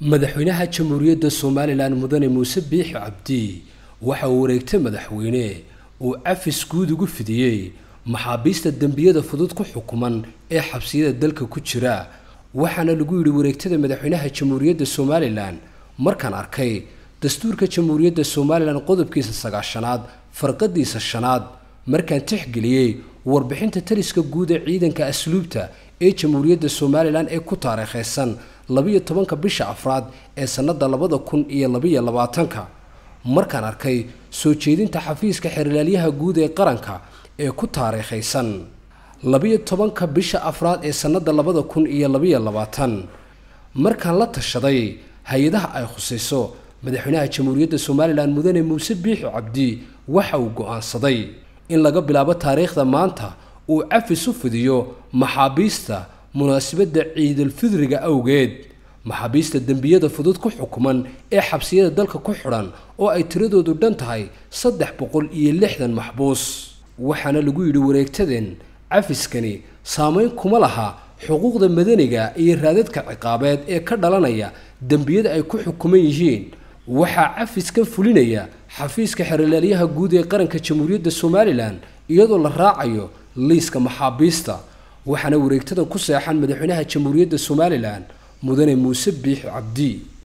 madaxweynaha jamhuuriyadda somalilan mudane muuse biixi cabdi waxa uu wareegtay madaxweyne uu cafis guud ugu fidiyey maxaabiista dembiyada fudud ku xukuman ee xabsiyada dalka ku jira waxaana lagu yidhi wareegtada madaxweynaha jamhuuriyadda somalilan markaan arkay dastuurka jamhuuriyadda somalilan qodobkiisa sagaashanaad farqadiisa shanaad markaan tixgeliyey warbixinta taliska guud ee ciidanka asluubta ee jamhuuriyadda somalilan ee ku taariikhaysan labiyo tobanka bisha afraad ee sannada labada kun iyo labiyo labaatanka markaan arkay soo jeedinta xafiiska xeerlaalyaha guud ee qaranka ee ku taariikhaysan labiyo tobanka bisha afraad ee sannada labada kun iyo labiyo labaatan markaan la tashaday hay-adaha ay khusayso madaxweynaha jamhuuriyadda somalilan mudane muuse biixi cabdi waxa uu go-aansaday in laga bilaabo taariikhda maanta uu cafis u fidiyo maxaabiista munaasabadda ciidulfidriga awgeed maxaabiista dembiyada fudud ku xukuman ee xabsiyada dalka ku xidhan oo ay tiradoodu dhan tahay saddex boqol iyo lixdan maxbuus waxaana lagu yidhi wareegtaden cafiskani saameyn kuma laha xuquuqda madaniga iyo raadadka ciqaabeed ee ka dhalanaya dembiyada ay ku xukuman yihiin waxaa cafiskan fulinaya xafiiska xerolaalyaha guud ee qaranka jamhuuriyadda somalilan iyadoo la raacayo liiska maxaabiista waxaana wareegtadan ku seexan madaxweynaha jamhuuriyadda somalilan mudane muuse biixi cabdi